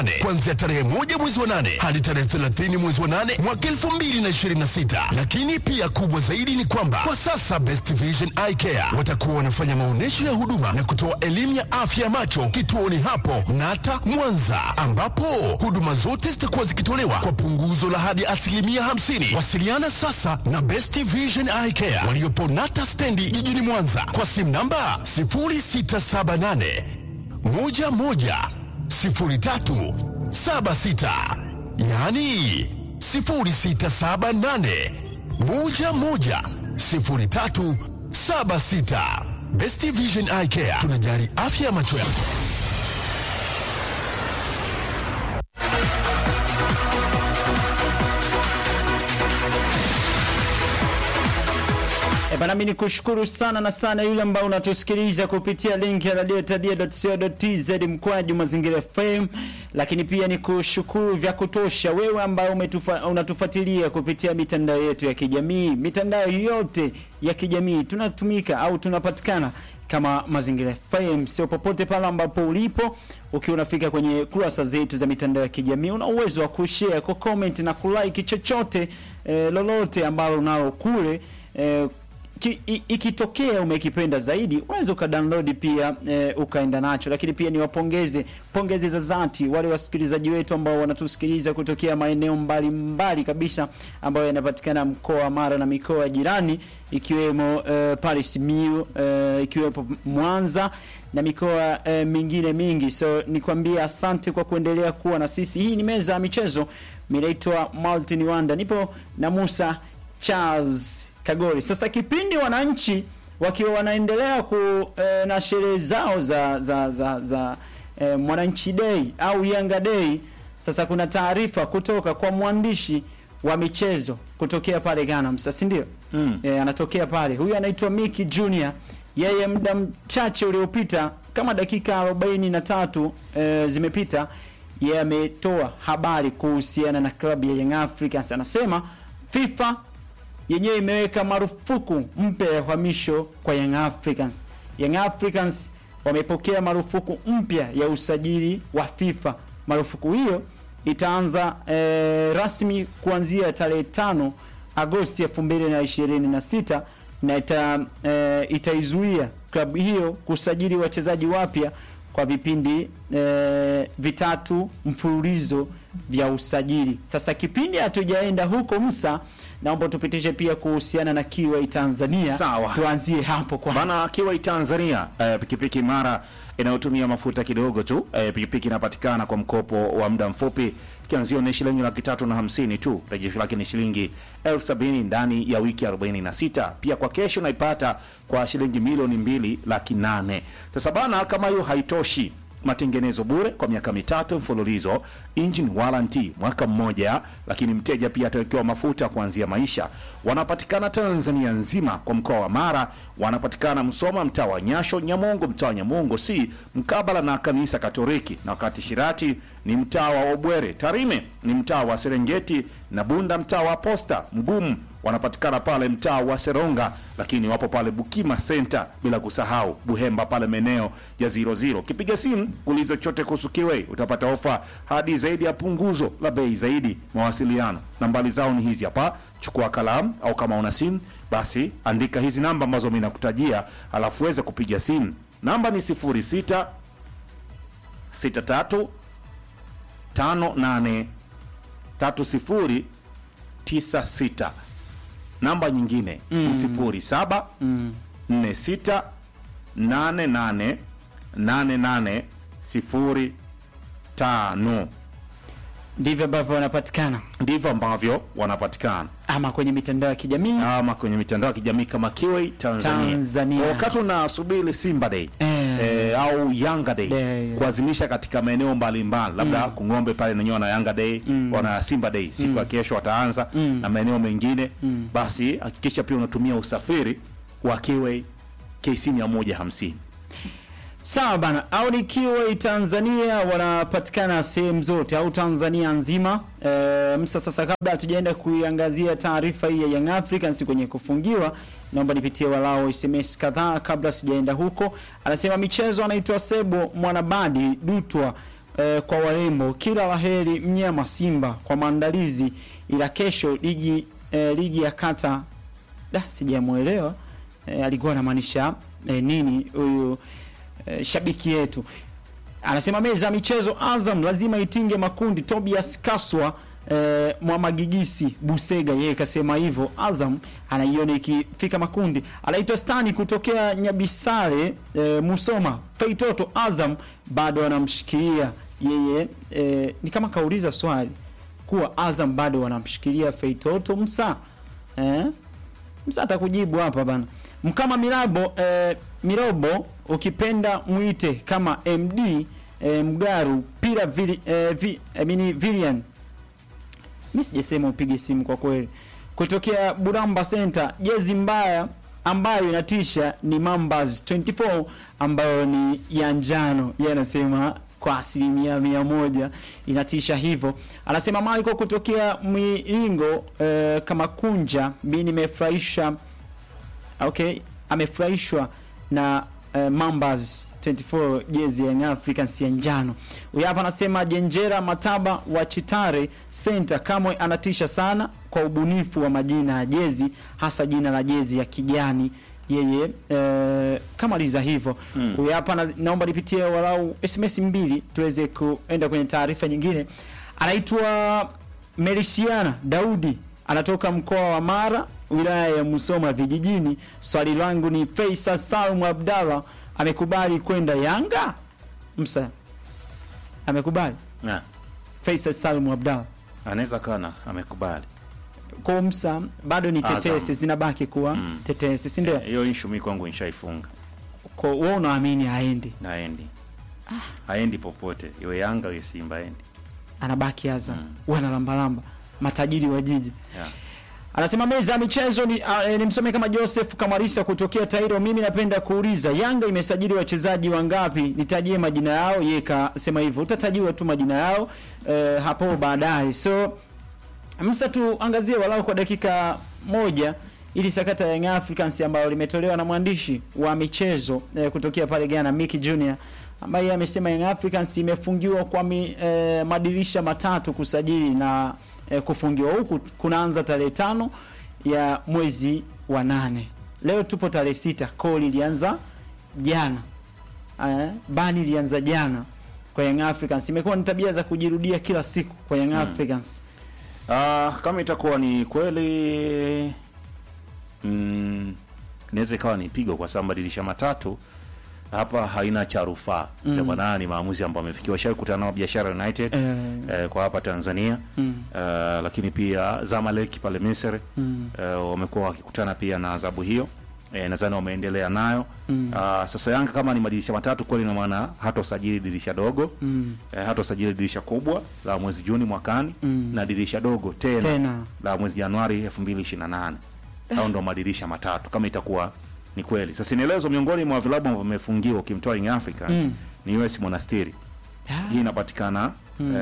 kuanzia tarehe moja mwezi wa nane hadi tarehe 30 mwezi wa nane mwaka 2026. Lakini pia kubwa zaidi ni kwamba kwa sasa Best Vision Eye Care watakuwa wanafanya maonyesho ya huduma na kutoa elimu ya afya ya macho kituoni hapo Nata Mwanza, ambapo huduma zote zitakuwa zikitolewa kwa punguzo la hadi asilimia 50. Wasiliana sasa na Best Vision Eye Care waliopo Nata stendi jijini Mwanza kwa simu namba 0678 11 03 76, yaani 0678 11 03 76. Best Vision Eye Care tunajali afya ya macho yako. E bana, mimi nikushukuru sana na sana yule ambao unatusikiliza kupitia link ya radiotadia.co.tz mkwaju mazingira FM, lakini pia nikushukuru vya kutosha wewe ambao umetufa, unatufuatilia kupitia mitandao yetu ya kijamii. Mitandao yote ya kijamii tunatumika au tunapatikana kama Mazingira FM. Sio popote pale ambapo ulipo, ukiwa unafika kwenye kurasa zetu za mitandao ya kijamii, una uwezo wa kushare, ku comment na kulike chochote eh, lolote ambalo unalo kule eh, ki, i, ikitokea umekipenda zaidi unaweza ukadownload pia e, ukaenda nacho, lakini pia niwapongeze pongezi za dhati wale wasikilizaji wetu ambao wanatusikiliza kutokea maeneo mbalimbali kabisa ambayo yanapatikana mkoa wa Mara na mikoa jirani ikiwemo e, pale Simiyu e, ikiwepo Mwanza na mikoa e, mingine mingi. So nikwambia asante kwa kuendelea kuwa na sisi. Hii ni meza ya michezo, mimi naitwa Martin Wanda, nipo na Musa Charles Kagori. Sasa kipindi wananchi wakiwa wanaendelea ku e, na sherehe zao za za za, za e, Mwananchi Day au Yanga Day, sasa kuna taarifa kutoka kwa mwandishi wa michezo kutokea pale Ghana, msasi ndio mm. E, anatokea pale, huyu anaitwa Miki Junior. Yeye muda mchache uliopita kama dakika 43 e, zimepita, yeye ametoa habari kuhusiana na klabu ya Young Africans. Anasema FIFA yenyewe imeweka marufuku mpya ya uhamisho kwa Young Africans. Young Africans wamepokea marufuku mpya ya usajili wa FIFA. Marufuku hiyo itaanza e, rasmi kuanzia tarehe tano Agosti 2026 na ita, e, itaizuia klabu hiyo kusajili wachezaji wapya kwa vipindi e, vitatu mfululizo vya usajili. Sasa kipindi hatujaenda huko Msa, naomba tupitishe pia kuhusiana na Kiwai Tanzania. Sawa. Tuanzie hapo kwanza. Bana Kiwai Tanzania eh, pikipiki imara inayotumia mafuta kidogo tu. Eh, pikipiki inapatikana kwa mkopo wa muda mfupi, kianzio ni shilingi laki tatu na hamsini tu. Rejesho lake ni shilingi elfu sabini ndani ya wiki 46. Pia kwa kesho unaipata kwa shilingi milioni mbili laki nane. Sasa bana, kama hiyo haitoshi matengenezo bure kwa miaka mitatu mfululizo, engine warranty mwaka mmoja, lakini mteja pia atawekewa mafuta kuanzia maisha. Wanapatikana Tanzania nzima, kwa mkoa wa Mara wanapatikana Msoma, mtaa wa Nyasho, Nyamongo, mtaa wa Nyamongo si mkabala na kanisa Katoliki, na wakati Shirati ni mtaa wa Obwere, Tarime ni mtaa wa Serengeti na Bunda mtaa wa Posta, Mgumu wanapatikana pale mtaa wa Seronga, lakini wapo pale Bukima Center, bila kusahau Buhemba pale maeneo ya 00. Kipiga simu kuuliza chochote kuhusu Kiwei utapata ofa hadi zaidi ya punguzo la bei zaidi. Mawasiliano, nambari zao ni hizi hapa, chukua kalamu au kama una simu basi andika hizi namba ambazo mimi nakutajia, alafu uweze kupiga simu. Namba ni 06 63 58 30 96 namba nyingine ni sifuri saba nne sita nane nane nane nane sifuri tano. Ndivyo ambavyo wanapatikana Ndivyo ambavyo wanapatikana ama kwenye mitandao ya kijamii ama kwenye mitandao ya kijamii kama Kiwei Tanzania. Tanzania. Kwa wakati unasubiri Simba Day Eh. eh, au Yanga Day Eh. kuadhimisha katika maeneo mbalimbali, labda Kung'ombe pale nenyewe wana Yanga Day wana Simba Day siku ya kesho wataanza na maeneo mengine, basi hakikisha pia unatumia usafiri wa Kiwei KC 150. Sawa bana, au ni Kiwai Tanzania wanapatikana sehemu zote au Tanzania nzima. E, msa sasa, kabla hatujaenda kuiangazia taarifa hii ya Young Africans kwenye kufungiwa, naomba nipitie walao SMS kadhaa kabla sijaenda huko. Anasema michezo, anaitwa Sebo Mwanabadi Dutwa eh, kwa warembo. Kila laheri mnyama Simba kwa maandalizi, ila kesho ligi eh, ligi ya kata da sijamuelewa eh, alikuwa anamaanisha eh, nini huyu eh, shabiki yetu anasema meza ya michezo Azam lazima itinge makundi. Tobias Kaswa eh, Mwamagigisi Busega yeye kasema hivyo. Azam anaiona ikifika makundi. Anaitwa Stani kutokea Nyabisare eh, Musoma. Feitoto Azam bado anamshikilia yeye eh, ni kama kauliza swali kuwa Azam bado wanamshikilia Feitoto Msa eh? Msa atakujibu hapa bana. Mkama Mirabo eh, Mirobo ukipenda mwite kama MD eh, Mgaru pira vili, eh, vi, I mean, Vilian mi sijasema upige simu kwa kweli. Kutokea Buramba Center, jezi mbaya ambayo inatisha ni Mambas 24 ambayo ni ya njano. Yeye anasema kwa asilimia mia moja inatisha hivyo. Anasema Michael kutokea Mwiringo eh, kama kunja, mi nimefurahisha okay, amefurahishwa na uh, Mambas 24 jezi ya Young Africans ya njano. Huyu hapa anasema Jenjera Mataba wa Chitare Center kamwe anatisha sana kwa ubunifu wa majina ya jezi, hasa jina la jezi ya kijani yeye eh, kama liza hivyo huyu hapa na, naomba nipitie walau SMS mbili tuweze kuenda kwenye taarifa nyingine. Anaitwa Merisiana Daudi anatoka mkoa wa Mara wilaya ya Musoma vijijini. Swali langu ni Faisal Salmu Abdallah amekubali kwenda Yanga? Msa amekubali Na, Faisal Salmu Abdallah anaweza kana amekubali kwa Msa, bado ni Azam. tetesi zinabaki kuwa Mm. tetesi, si ndio? hiyo issue mimi kwangu nishaifunga Kwa wewe unaamini haendi, naendi haendi popote iwe Yanga iwe Simba aendi anabaki Azam, wanalambalamba matajiri wa jiji. yeah. Anasema meza ya michezo ni, uh, ni msome kama Joseph Kamarisa kutokea Tairo. Mimi napenda kuuliza Yanga imesajili wachezaji wangapi? Nitajie majina yao. Yeye kasema hivyo, utatajiwa tu majina yao uh, hapo baadaye. So msa tuangazie walau kwa dakika moja ili sakata ya Young Africans ambayo limetolewa na mwandishi wa michezo eh, kutokea pale Ghana Mickey Junior ambaye amesema Young Africans imefungiwa kwa mi, eh, madirisha matatu kusajili na eh, kufungiwa huku kunaanza tarehe tano ya mwezi wa nane. Leo tupo tarehe sita, call ilianza jana eh, bani ilianza jana kwa Young Africans. Imekuwa ni tabia za kujirudia kila siku kwa Young Africans. Ah, kama itakuwa ni kweli mm, inaweza ikawa ni pigo kwa sababu madirisha matatu hapa haina cha rufaa mm. Ndio maana ni maamuzi ambayo amefikiwa. Shawahi kukutana nao Biashara United Eh. eh, kwa hapa Tanzania Mm. eh, lakini pia Zamalek pale Misri Mm. eh, wamekuwa wakikutana pia na adhabu hiyo eh, nadhani wameendelea nayo mm. Sasa Yanga kama ni madirisha matatu kweli, ina maana hatosajili dirisha dogo Mm. eh, hatosajili dirisha kubwa la mwezi Juni mwakani Mm. na dirisha dogo tena, Tena. la mwezi Januari 2028 au ndo madirisha matatu kama itakuwa ni kweli. Sasa nielezo miongoni mwa vilabu ambavyo vimefungiwa ukimtoa Young Africans Mm. ni US Monastiri. Ah. Hii inapatikana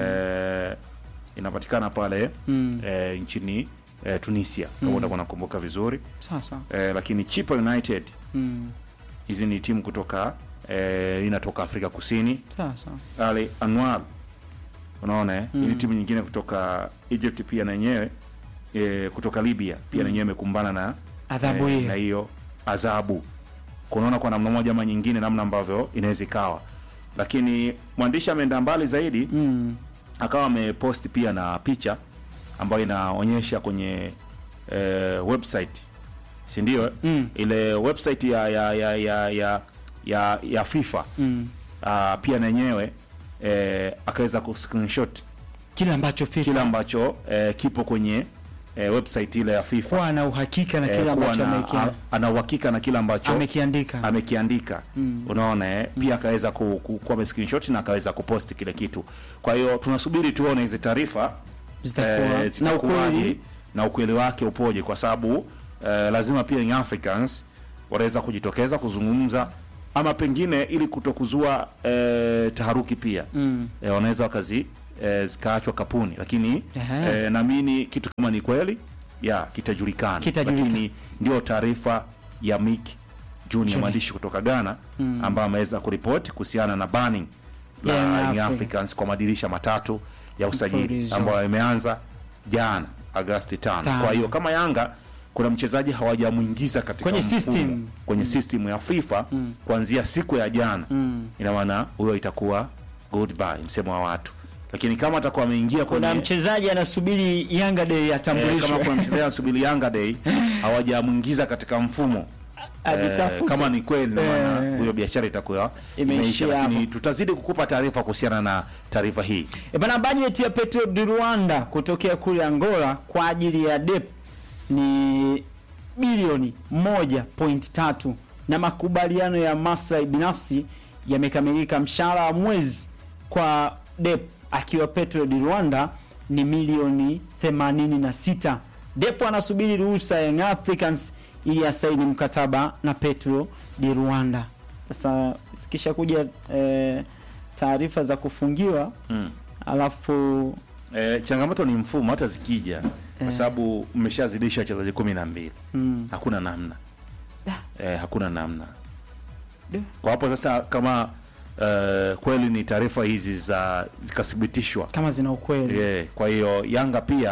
eh, inapatikana pale Mm. eh, nchini eh, Tunisia kama utakuwa nakumbuka vizuri Sasa. eh, lakini Chipa United Mm. hizi ni timu kutoka eh, inatoka Afrika Kusini. Sasa. Ali Anwar unaona eh? Hii ni timu nyingine kutoka Egypt pia na yenyewe eh, kutoka Libya pia na yenyewe imekumbana na Adhabu hiyo. na hiyo adhabu. Kunaona kwa namna moja ama nyingine namna ambavyo inaweza ikawa, lakini mwandishi ameenda mbali zaidi Mm. akawa amepost pia na picha ambayo inaonyesha kwenye eh, website si ndio? Mm. Ile website ya ya ya ya ya, ya, ya FIFA Mm. ah, pia na yenyewe eh, akaweza ku screenshot Kile ambacho FIFA kile ambacho eh, kipo kwenye eh, website ile ya FIFA kuwa na uhakika na eh, kile kuwa ambacho na- amekia- a- ana uhakika na kile ambacho amekiandika. amekiandika Mm. unaona eh? pia akaweza ku, ku, kuwa screenshot na akaweza kupost kile kitu. Kwa hiyo tunasubiri tuone hizi taarifa Zitakuwa- na zitakuwaje ukweli. na ukweli wake upoje, kwa sababu eh, lazima pia Young Africans wanaweza kujitokeza kuzungumza ama pengine ili kutokuzua eh, taharuki pia Mm. eh, wanaweza wakazi eh, zikaachwa kapuni, lakini Ehe. eh, naamini kitu kama ni kweli ya kitajulikana, Kitajulikana. lakini ndio taarifa ya Mick Junior Junior. mwandishi kutoka Ghana ambaye ameweza kuripoti kuhusiana na banning la Young Young Africans. Africans kwa madirisha matatu ya usajili Mfululizo. ambayo yameanza jana Agosti tano. Tano. Kwa hiyo kama Yanga kuna mchezaji hawajamuingiza katika Kwenye mfumo, system. kwenye system ya FIFA kuanzia siku ya jana Mm. ina maana huyo itakuwa goodbye msemo wa watu, lakini kama atakuwa ameingia kuna kwenye mchezaji anasubiri Yanga Day eh, atambulishwe kama kuna mchezaji anasubiri Yanga Day hawajamuingiza katika mfumo Eh, Ajitafute. kama ni kweli ndio maana Eh. huyo biashara itakuwa Imeishia imeisha, lakini hapo. tutazidi kukupa taarifa kuhusiana na taarifa hii. E bana, bajeti ya Petro di Rwanda kutokea kule Angola kwa ajili ya DEP ni bilioni 1.3 na makubaliano ya maslahi binafsi yamekamilika. Mshahara wa mwezi kwa DEP akiwa Petro di Rwanda ni milioni 86. DEP anasubiri ruhusa ya Young Africans ili asaini mkataba na Petro di Rwanda. Sasa zikisha kuja eh, taarifa za kufungiwa Mm. alafu E, changamoto ni mfumo, hata zikija kwa Eh. sababu mmeshazidisha wachezaji kumi na mbili mm, hakuna namna Da. e, hakuna namna Du. kwa hapo sasa. Kama e, kweli ni taarifa hizi za zikathibitishwa kama zina ukweli e, kwa hiyo Yanga pia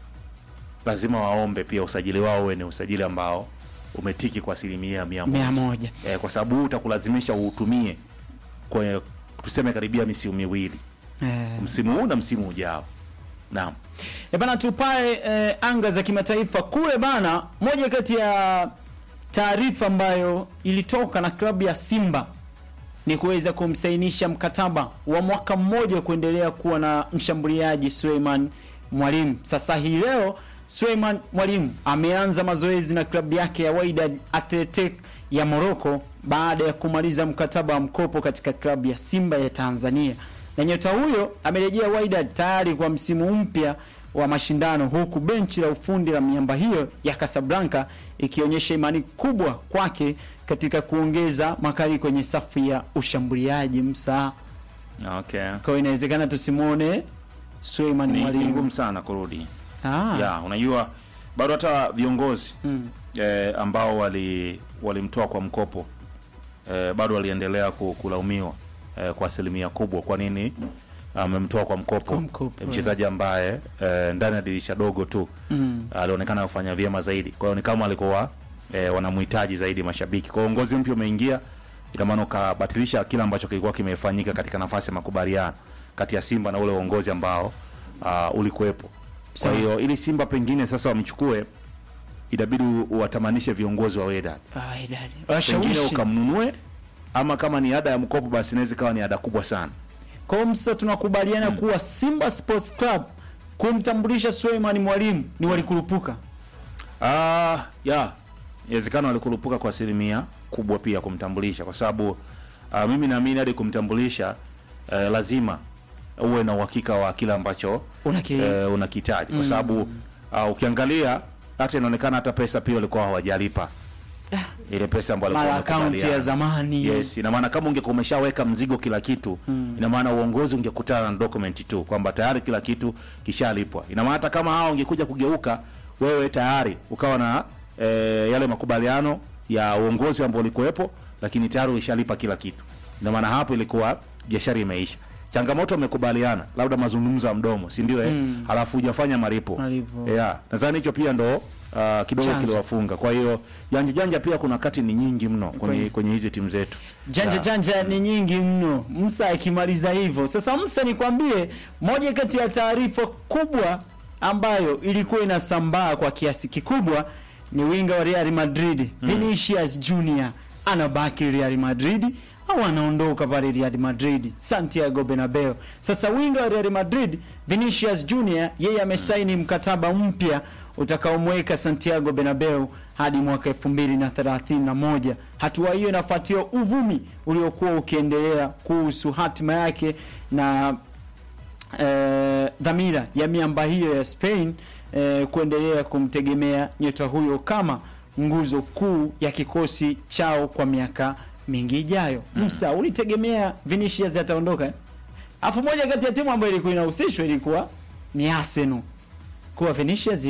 lazima waombe pia usajili wao uwe ni usajili ambao umetiki kwa asilimia mia mia moja moja e, kwa sababu huu utakulazimisha uutumie kwenye tuseme karibia misimu miwili, eh. msimu huu na msimu ujao. Naam. E bana, tupae eh, anga za kimataifa kule bana. Moja kati ya taarifa ambayo ilitoka na klabu ya Simba ni kuweza kumsainisha mkataba wa mwaka mmoja kuendelea kuwa na mshambuliaji Suleiman Mwalimu. Sasa hii leo Suleiman Mwalimu ameanza mazoezi na klabu yake ya Wydad Athletic ya Morocco baada ya kumaliza mkataba wa mkopo katika klabu ya Simba ya Tanzania. Na nyota huyo amerejea Wydad tayari kwa msimu mpya wa mashindano huku benchi la ufundi la miamba hiyo ya Casablanca ikionyesha imani kubwa kwake katika kuongeza makali kwenye safu ya ushambuliaji msaa. Okay. Kwa hiyo inawezekana tusimwone Suleiman Ni ni Mwalimu. ngumu sana kurudi. Ah. Ya, unajua bado hata viongozi Mm. eh, ambao wali walimtoa kwa mkopo eh, bado waliendelea ku- kulaumiwa eh, kwa asilimia kubwa. Kwa nini amemtoa kwa mkopo, Kwa mkopo, mchezaji ambaye eh, ndani ya dirisha dogo tu Mm. alionekana kufanya vyema zaidi. Kwa hiyo ni kama alikuwa eh, wanamhitaji zaidi mashabiki. Kwa hiyo uongozi mpya umeingia, ina maana ukabatilisha kile ambacho kilikuwa kimefanyika katika nafasi ya makubaliano kati ya Simba na ule uongozi ambao uh, ulikuwepo. Kwa Sawa. hiyo ili Simba pengine sasa wamchukue, inabidi uwatamanishe viongozi wa Wydad, Ah, idadi. pengine Washawishi. ukamnunue, ama kama ni ada ya mkopo, basi inaweza ikawa ni ada kubwa sana. Kwa hiyo sasa tunakubaliana kuwa Simba Sports Club kumtambulisha Suleiman Mwalimu ni walikurupuka. Ah, ya inawezekana walikurupuka kwa asilimia kubwa pia kumtambulisha, kwa sababu ah, mimi naamini hadi kumtambulisha eh, lazima uwe na uhakika wa kile ambacho Unaki eh, unakihitaji kwa sababu ah, ukiangalia hata inaonekana hata pesa pia walikuwa hawajalipa ile pesa ambayo mara walikuwa akaunti ya wamekubaliana. zamani. Yes, ina maana kama ungekuwa umeshaweka mzigo kila kitu ina maana uongozi ungekutana na document tu kwamba tayari kila kitu kishalipwa. Ina maana hata kama hao ungekuja kugeuka wewe tayari ukawa na e, yale makubaliano ya uongozi ambao ulikuwepo, lakini tayari ulishalipa kila kitu. Ina maana hapo ilikuwa biashara imeisha. Changamoto umekubaliana, labda mazungumzo ya mdomo, si ndio? Eh, halafu hujafanya malipo. Malipo. Yeah, nadhani hicho pia ndo uh, kidogo Chanzo. kiliwafunga. Kwa hiyo janja janja pia kuna wakati ni nyingi mno kwenye Kweli. kwenye hizi timu zetu. Janja Yeah. janja ni nyingi mno. Msa akimaliza hivyo. Sasa Msa, nikwambie moja kati ya taarifa kubwa ambayo ilikuwa inasambaa kwa kiasi kikubwa ni winga wa Real Madrid Vinicius Junior anabaki Real Madrid au anaondoka pale Real Madrid Santiago Bernabeu. Sasa winga wa Real Madrid Vinicius Junior yeye amesaini mkataba mpya utakaomweka Santiago Bernabeu hadi mwaka 2031. Hatua hiyo inafuatia uvumi uliokuwa ukiendelea kuhusu hatima yake na eh, dhamira ya miamba hiyo ya Spain eh, kuendelea kumtegemea nyota huyo kama nguzo kuu ya kikosi chao kwa miaka mingi ijayo. Msa, ulitegemea Vinicius ataondoka? eh? Afu moja kati ya timu ambayo ilikuwa inahusishwa ilikuwa ni Arsenal kuwa Vinicius